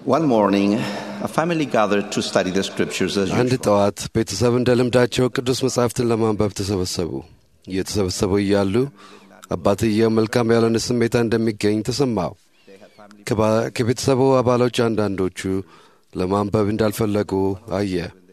One morning, a family gathered to study the scriptures as አንድ usual. ጠዋት ቤተሰብ እንደ ልምዳቸው ቅዱስ መጻሕፍትን ለማንበብ ተሰበሰቡ። እየተሰበሰቡ እያሉ አባትየው መልካም ያልሆነ ስሜታ እንደሚገኝ ተሰማው። ከባ- ከቤተሰቡ አባሎች አንዳንዶቹ ለማንበብ እንዳልፈለጉ አየ።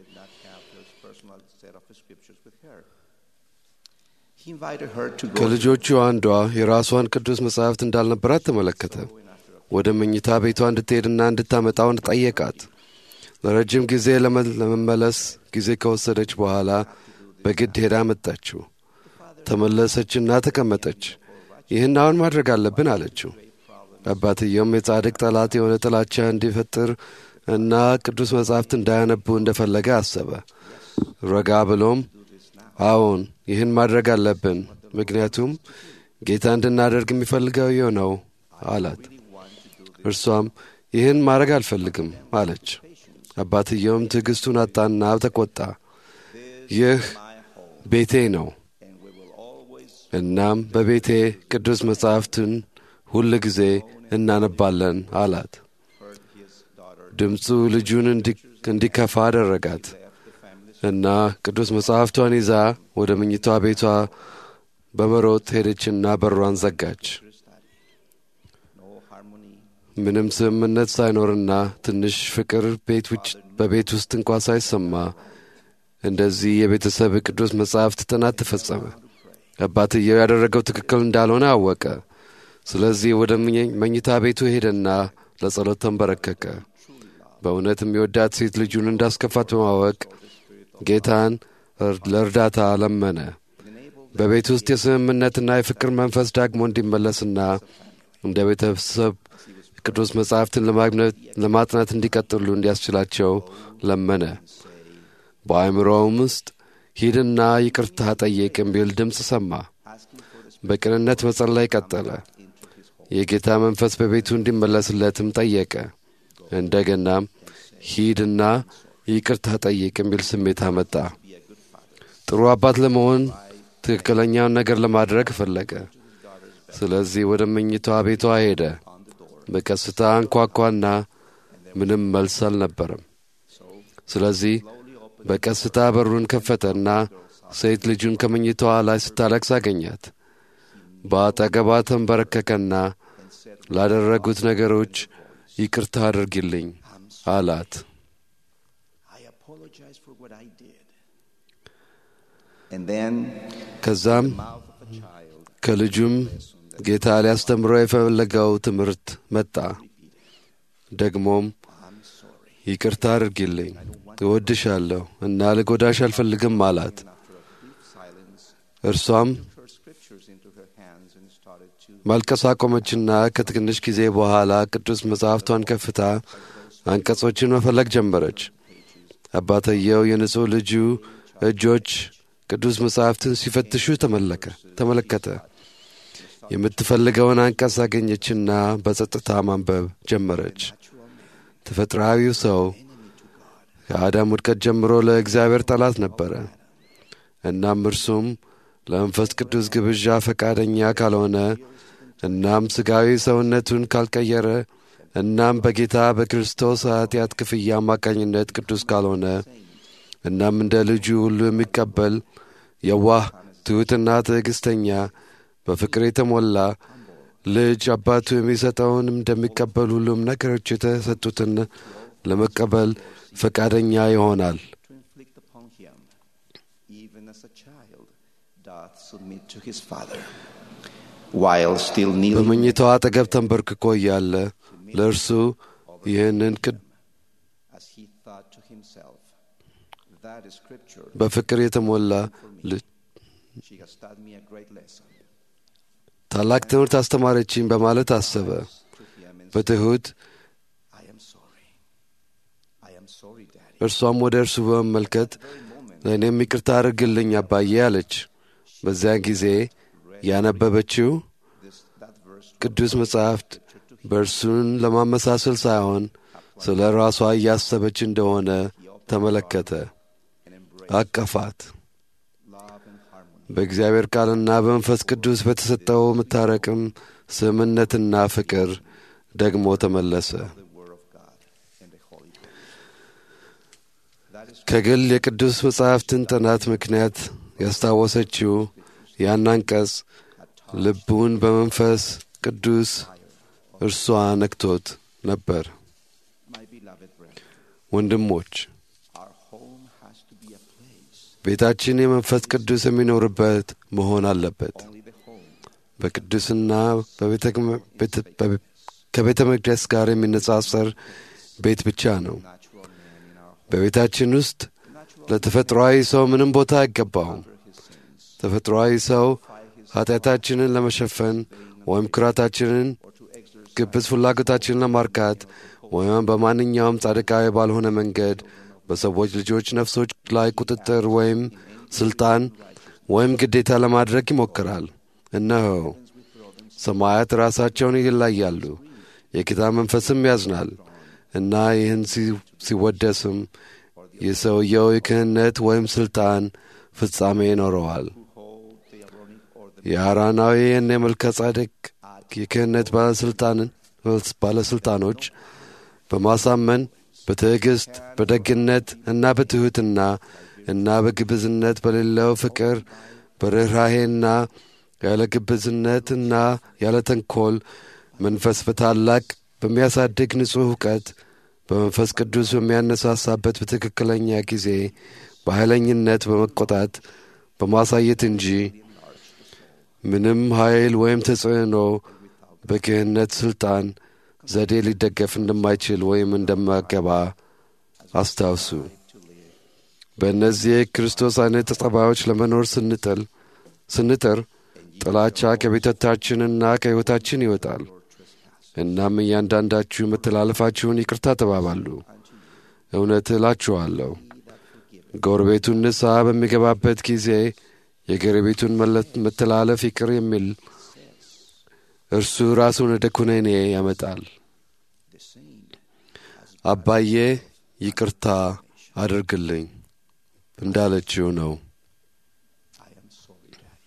He invited her to go ከልጆቹ አንዷ የራሷን ቅዱስ መጻሕፍት እንዳልነበራት ተመለከተ። ወደ መኝታ ቤቷ እንድትሄድና እንድታመጣው ጠየቃት። ለረጅም ጊዜ ለመ- ለመመለስ ጊዜ ከወሰደች በኋላ በግድ ሄዳ መጣችው። ተመለሰችና ተቀመጠች። ይህን አሁን ማድረግ አለብን አለችው። አባትየውም የጻድቅ ጠላት የሆነ ጥላቻ እንዲፈጥር እና ቅዱስ መጻሕፍት እንዳያነቡ እንደፈለገ አሰበ። ረጋ ብሎም አዎን ይህን ማድረግ አለብን፣ ምክንያቱም ጌታ እንድናደርግ የሚፈልገው ይህ ነው አላት። እርሷም ይህን ማድረግ አልፈልግም አለች። አባትየውም ትዕግስቱን አጣና ተቆጣ። ይህ ቤቴ ነው፣ እናም በቤቴ ቅዱስ መጻሕፍትን ሁል ጊዜ እናነባለን አላት። ድምፁ ልጁን እንዲ- እንዲከፋ አደረጋት እና ቅዱስ መጽሐፍቷን ይዛ ወደ መኝታ ቤቷ በመሮጥ ሄደችና በሯን ዘጋች። ምንም ስምምነት ሳይኖርና ትንሽ ፍቅር ቤት ውጭ በቤት ውስጥ እንኳ ሳይሰማ እንደዚህ የቤተሰብ ቅዱስ መጻሕፍት ጥናት ተፈጸመ። አባትየው ያደረገው ትክክል እንዳልሆነ አወቀ። ስለዚህ ወደ መኝ- መኝታ ቤቱ ሄደና ለጸሎት ተንበረከከ። በእውነት የሚወዳት ሴት ልጁን እንዳስከፋት በማወቅ ጌታን እር- ለእርዳታ ለመነ። በቤት ውስጥ የስምምነትና የፍቅር መንፈስ ዳግሞ እንዲመለስና እንደ ቤተሰብ ቅዱስ መጻሕፍትን ለማግኘት- ለማጥናት እንዲቀጥሉ እንዲያስችላቸው ለመነ። በአእምሮውም ውስጥ ሂድና ይቅርታ ጠይቅ የሚል ድምፅ ሰማ። በቅንነት መጸለይ ቀጠለ። የጌታ መንፈስ በቤቱ እንዲመለስለትም ጠየቀ። እንደገናም ሂድና ይቅርታ ጠይቅ የሚል ስሜት አመጣ። ጥሩ አባት ለመሆን ትክክለኛውን ነገር ለማድረግ ፈለገ። ስለዚህ ወደ መኝታ ቤቷ ሄደ። በቀስታ አንኳኳና ምንም መልስ አልነበረም። ስለዚህ በቀስታ በሩን ከፈተና ሴት ልጁን ከመኝታዋ ላይ ስታለቅስ አገኛት። በአጠገቧ ተንበረከከና ላደረጉት ነገሮች ይቅርታ አድርጊልኝ አላት። I apologize for what I did. And then, ከዛም mouth of a child, ከልጁም ጌታ ሊያስተምረው የፈለገው ትምህርት መጣ። ደግሞም ይቅርታ አድርጊልኝ፣ እወድሻለሁ እና ልጎዳሽ አልፈልግም አላት። እርሷም her scriptures into her hands and started to ማልቀስ አቆመችና ከትንሽ ጊዜ በኋላ ቅዱስ መጽሐፍቷን ከፍታ አንቀጾችን መፈለግ ጀመረች። አባትየው የንጹሕ ልጁ እጆች ቅዱስ መጽሐፍትን ሲፈትሹ ተመለከ ተመለከተ። የምትፈልገውን አንቀጽ አገኘችና በጸጥታ ማንበብ ጀመረች። ተፈጥሯዊው ሰው ከአዳም ውድቀት ጀምሮ ለእግዚአብሔር ጠላት ነበረ። እናም እርሱም ለመንፈስ ቅዱስ ግብዣ ፈቃደኛ ካልሆነ እናም ሥጋዊ ሰውነቱን ካልቀየረ እናም በጌታ በክርስቶስ ኃጢአት ክፍያ አማካኝነት ቅዱስ ካልሆነ እናም እንደ ልጁ ሁሉ የሚቀበል የዋህ ትሑትና ትዕግሥተኛ በፍቅር የተሞላ ልጅ አባቱ የሚሰጠውን እንደሚቀበል ሁሉም ነገሮች የተሰጡትን ለመቀበል ፈቃደኛ ይሆናል። to inflict upon him, even as a child doth submit to his father, while still kneeling በመኝታው አጠገብ ተንበርክኮ እያለ ለእርሱ ይህንን ቅድ as he thought to himself, That is scripture. በፍቅር የተሞላ ልጅ She has taught me a great lesson. ታላቅ ትምህርት አስተማረችኝ በማለት አሰበ። To him and በትሑት I am sorry. I am sorry, Daddy. እርሷም ወደ እርሱ በመመልከት ለእኔም ይቅርታ አድርግልኝ አባዬ አለች። በዚያን ጊዜ ያነበበችው This that verse ቅዱስ መጻሕፍት በእርሱን ለማመሳሰል ሳይሆን ስለ ራሷ እያሰበች እንደሆነ ተመለከተ። and embrace አቀፋት። love and harmony. በእግዚአብሔር ቃልና በመንፈስ ቅዱስ በተሰጠው መታረቅም ስምነትና ፍቅር ደግሞ ተመለሰ። The word of God. ከግል የቅዱስ መጻሕፍትን ጥናት ምክንያት ያስታወሰችው ያን አንቀጽ ልቡን በመንፈስ ቅዱስ እርሷ ነክቶት ነበር። My beloved brethren, ወንድሞች our home has to be a place. ቤታችን የመንፈስ ቅዱስ የሚኖርበት መሆን አለበት። Only the home በቅዱስና በቤተ ቤተ- በቤ- ከቤተ መቅደስ ጋር የሚነጻጸር ቤት ብቻ ነው። natural man in our home. በቤታችን ውስጥ ለተፈጥሯዊ ሰው ምንም ቦታ አይገባውም። His sins ተፈጥሯዊ ሰው ኃጢአታችንን ለመሸፈን ወይም ኩራታችንን፣ or to exercise ግብዝ ፍላጎታችንን ለማርካት ወይም በማንኛውም ጻድቃዊ ባልሆነ መንገድ በሰዎች ልጆች ነፍሶች ላይ ቁጥጥር ወይም ስልጣን ወይም ግዴታ ለማድረግ ይሞክራል። እነሆ ሰማያት ራሳቸውን ይለያሉ፣ የጌታ መንፈስም ያዝናል እና ይህን ሲ- ሲወደስም የሰውየው የክህነት ወይም ስልጣን ፍጻሜ ይኖረዋል። hold the Aaronic or the የአራናዊን የመልከ ጻድቅ የክህነት ባለስልጣንን ባለስልጣኖች በማሳመን በትዕግስት በደግነት እና በትሑትና እና በግብዝነት በሌለው ፍቅር በርኅራሄና ያለ ግብዝነትና ያለ ተንኮል መንፈስ በታላቅ በሚያሳድግ ንጹሕ እውቀት በመንፈስ ቅዱስ በሚያነሳሳበት በትክክለኛ ጊዜ በኃይለኝነት በመቆጣት በማሳየት እንጂ ምንም ኃይል ወይም ተጽዕኖ በክህነት ሥልጣን ዘዴ ሊደገፍ እንደማይችል ወይም እንደማገባ አስታውሱ። በእነዚህ የክርስቶስ አይነት ጠባዮች ለመኖር ስንጥል ስንጥር ጥላቻ ከቤተታችንና ከሕይወታችን ይወጣል። እናም እያንዳንዳችሁ መተላለፋችሁን ይቅርታ ተባባሉ። እውነት እላችኋለሁ ጎረቤቱን ንስሐ በሚገባበት ጊዜ የጎረቤቱን መለ- መተላለፍ ይቅር የሚል እርሱ ራሱን ወደ ኩነኔ ያመጣል። አባዬ ይቅርታ አድርግልኝ እንዳለችው ነው። I am sorry, Daddy.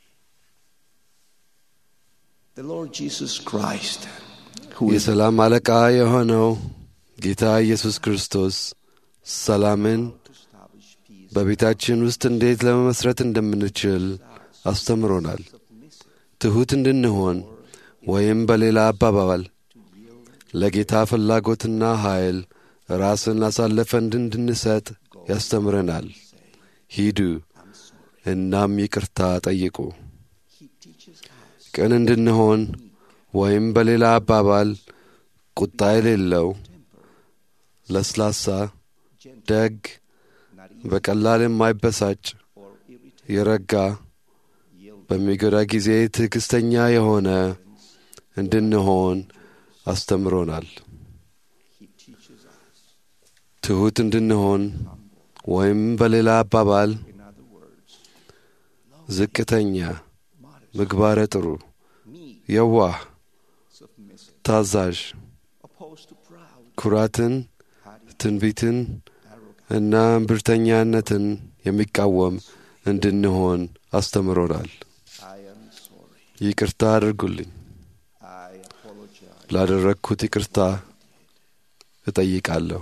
The Lord Jesus Christ, who is የሰላም አለቃ የሆነው ጌታ ኢየሱስ ክርስቶስ ሰላምን to establish peace, በቤታችን ውስጥ እንዴት ለመመስረት እንደምንችል አስተምሮናል። ትሑት እንድንሆን ወይም በሌላ አባባል ለጌታ ፍላጎትና ኃይል ራስን አሳልፈን እንድንሰጥ ያስተምረናል። ሂዱ እናም ይቅርታ ጠይቁ። He teaches us ቅን እንድንሆን ወይም በሌላ አባባል ቁጣ የሌለው ለስላሳ፣ ደግ፣ not በቀላል የማይበሳጭ or irritated, የረጋ በሚጎዳ ጊዜ ትዕግስተኛ የሆነ እንድንሆን አስተምሮናል። He teaches us, ትሑት እንድንሆን ወይም በሌላ አባባል in other words, ዝቅተኛ፣ ምግባረ ጥሩ፣ meek, የዋህ፣ submissive, ታዛዥ፣ opposed to proud, ኩራትን፣ haughty, ትንቢትን arrogant, እና እምብርተኛነትን የሚቃወም እንድንሆን አስተምሮናል። I am sorry. ይቅርታ አድርጉልኝ። I apologize. ላደረግኩት ይቅርታ እጠይቃለሁ።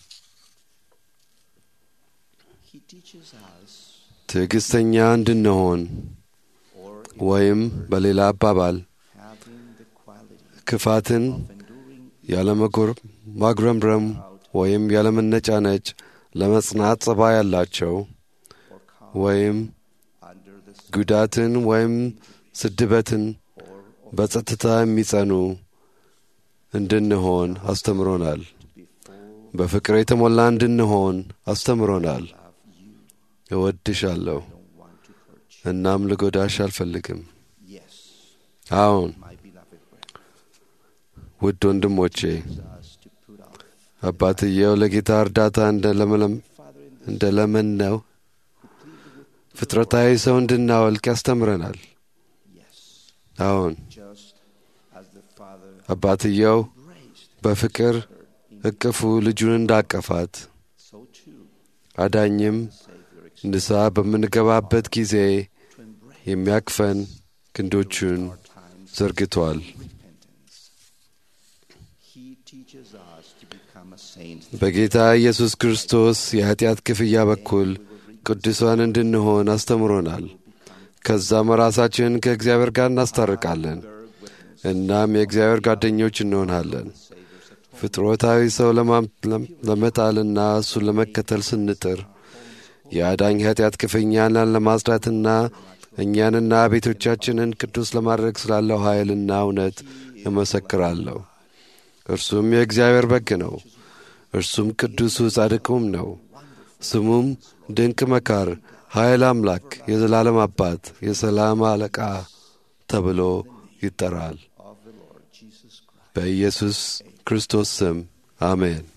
He teaches us, ትዕግስተኛ እንድንሆን or ወይም በሌላ አባባል having the quality ክፋትን of enduring ያለመጎር ማጉረምረም ወይም ያለመነጫነጭ ለመጽናት ጸባይ ያላቸው or calm ወይም under the sun ጉዳትን ወይም ስድበትን or በጸጥታ የሚጸኑ እንድንሆን አስተምሮናል። be full በፍቅር የተሞላ እንድንሆን አስተምሮናል። of you. እወድሻለሁ Don't want to hurt you. እናም ልጎዳሽ አልፈልግም። Yes, አዎን my beloved brethren, ውድ ወንድሞቼ us to put off አባትየው ለጌታ እርዳታ እንደለመለም Father in እንደ ለመን ነው ፍጥረታዊ ሰው እንድናወልቅ ያስተምረናል። yes, አዎን just as the Father አባትየው embraced በፍቅር እቅፉ ልጁን እንዳቀፋት so too አዳኝም Savior ex- ንስሐ በምንገባበት ጊዜ to embrace የሚያቅፈን ክንዶቹን our times ዘርግቷል። of repentance. He teaches us to become a saint. በጌታ ኢየሱስ ክርስቶስ የኃጢአት ክፍያ በኩል ቅዱሳን እንድንሆን አስተምሮናል። ከዛም ራሳችንን ከእግዚአብሔር ጋር እናስታርቃለን። እናም የእግዚአብሔር ጓደኞች እንሆናለን። ፍጥሮታዊ ሰው ለማም- ለም- ለመጣልና እሱን ለመከተል ስንጥር የአዳኝ ኃጢአት ክፍኛን ለማጽዳትና እኛንና ቤቶቻችንን ቅዱስ ለማድረግ ስላለው ኃይልና እውነት እመሰክራለሁ። እርሱም የእግዚአብሔር በግ ነው። እርሱም ቅዱሱ ጻድቁም ነው። ስሙም ድንቅ መካር፣ ኃይል አምላክ፣ የዘላለም አባት፣ የሰላም አለቃ ተብሎ ይጠራል። በኢየሱስ ክርስቶስ ስም አሜን።